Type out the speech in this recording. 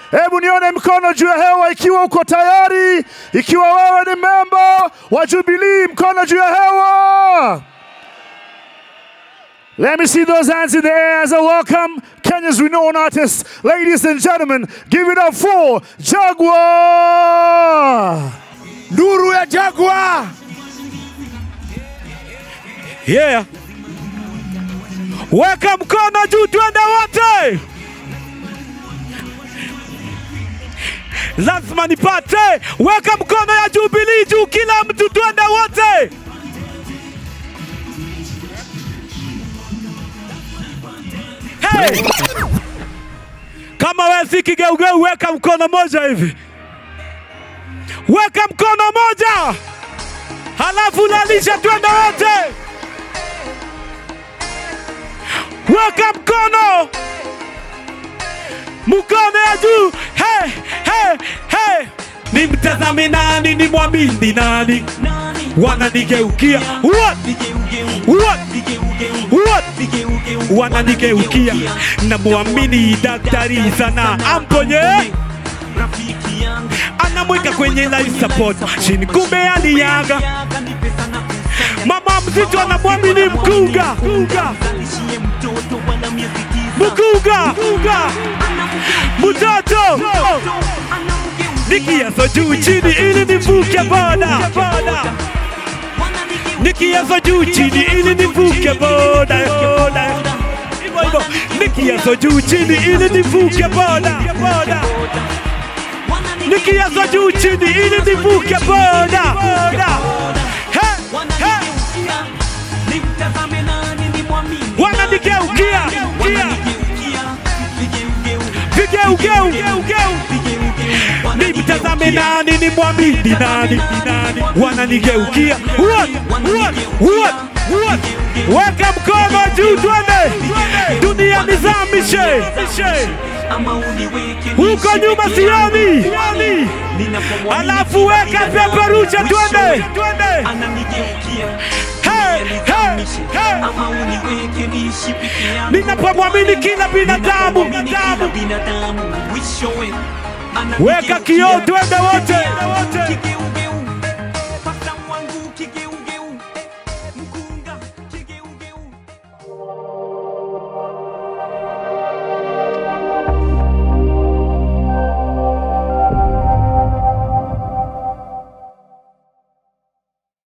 Hebu nione mkono juu ya hewa ikiwa uko tayari, ikiwa wewe ni memba wa Jubilee, mkono juu ya hewa. Let me see those hands in the air as I welcome Kenya's renowned artist. Ladies and gentlemen, give it up for Jaguar. Nduru ya Jaguar. Yeah. Weka mkono juu twende wote. Lazima nipate. Weka mkono ya Jubilee juu kila mtu twende wote. Hey! Kama wewe si kigeugeu weka mkono moja hivi. Weka mkono moja. Halafu lalisha twende wote. Weka mkono, mkono ya juu. Hey, hey, hey. Nimtazame nani, nimwamini nani? Wananigeukia what? What? What? Wananigeukia, namwamini daktari sana, amponye anamweka kwenye life support chini, kumbe aliaga. Mama mzito anamwamini mkunga mkunga mkunga mtoto nikiazo juu chini ili nivuke boda nikiazo juu chini ili nivuke boda boda hivyo hivyo nikiazo juu chini ili nivuke boda boda nikiazo juu chini ili nivuke boda boda Hey, hey. wananigeukia vigeugeu nimtazame nani nimwamini nani wananigeukia What? What? What? What? weka mkono juu twende dunia nizamishe huko nyuma sioni alafu weka peperusha twende Hey, hey, hey. ninapomwamini kila binadamu weka kioo twende wote